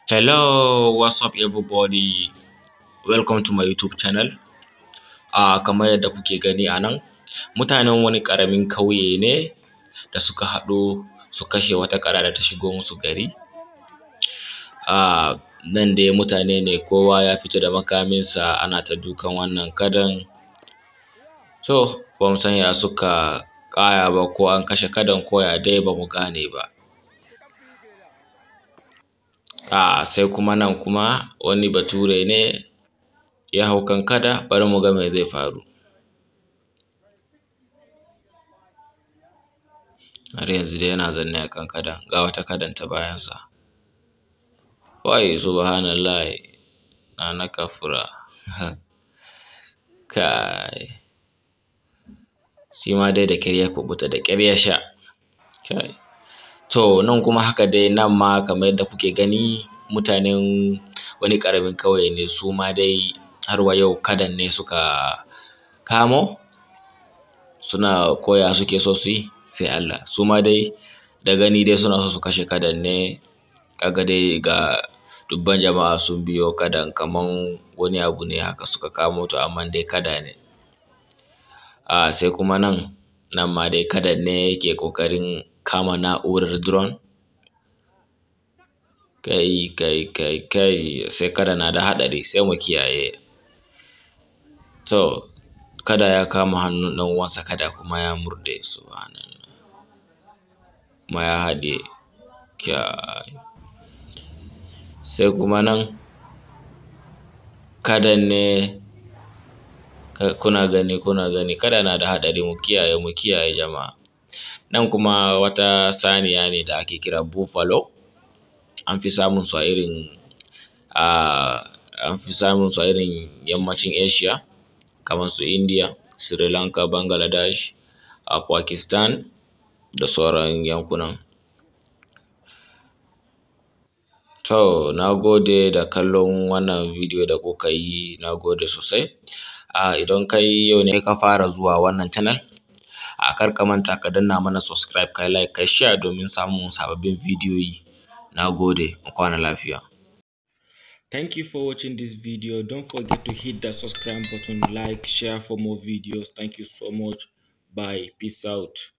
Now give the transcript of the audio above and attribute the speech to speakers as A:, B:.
A: Hello, what's up everybody? Welcome to my YouTube channel. Uh, kamar yadda kuke gani a nan, mutanen wani ƙaramin kauye ne da suka haɗu su kashe wata ƙara da ta shigo musu gari. Uh, nan dai mutane ne kowa ya fito da makaminsa ana ta dukan wannan kadan. To, ba mu san ya suka ƙaya ba ko an kashe kadan ko ya dai ba mu gane ba. a sai kuma nan kuma wani bature ne ya hau kan kada bari mu ga me zai faru har yanzu dai yana zanne a kan kadan ga wata kadan ta bayansa wai subhanallah na na kafura kai shi ma dai da ƙyar ya kuɓuta da ƙyar ya sha kai To nan kuma haka dai nan ma kamar yadda kuke gani mutanen wani ƙaramin ƙauye ne su ma dai har wa yau kadan ne suka kamo suna koya suke so su yi sai Allah su ma dai da gani dai suna so su kashe kadan ne kaga dai ga dubban jama'a sun biyo kadan kaman wani abu ne haka suka kamo to amma dai kada ne a sai kuma nan nan ma dai kadan ne yake ƙoƙarin kama na'urar drone kai kai kai kai sai kada na da haɗari sai mu kiyaye to kada ya kama hannun ɗan uwansa kada kuma ya murɗe subhanallah kuma ya haɗe kai sai kuma nan kadan ne kuna gani kuna gani kada na da haɗari mu kiyaye mu kiyaye jama'a nan kuma wata saniya ne da ake kira buffalo an fi samun su a irin an fi samun su a irin yammacin Asia kamar su India, Sri Lanka, Bangladesh, a Pakistan da sauran yankunan. To na gode da kallon wannan bidiyo da kuka yi na gode sosai. A idan kai yau ne ka fara zuwa wannan channel a kar ka manta ka danna mana subscribe kai like kai share domin samun sababbin bidiyoyi. Na gode, mu kwana lafiya. Thank you for watching this video. Don't forget to hit that subscribe button, like, share for more videos. Thank you so much. Bye. Peace out.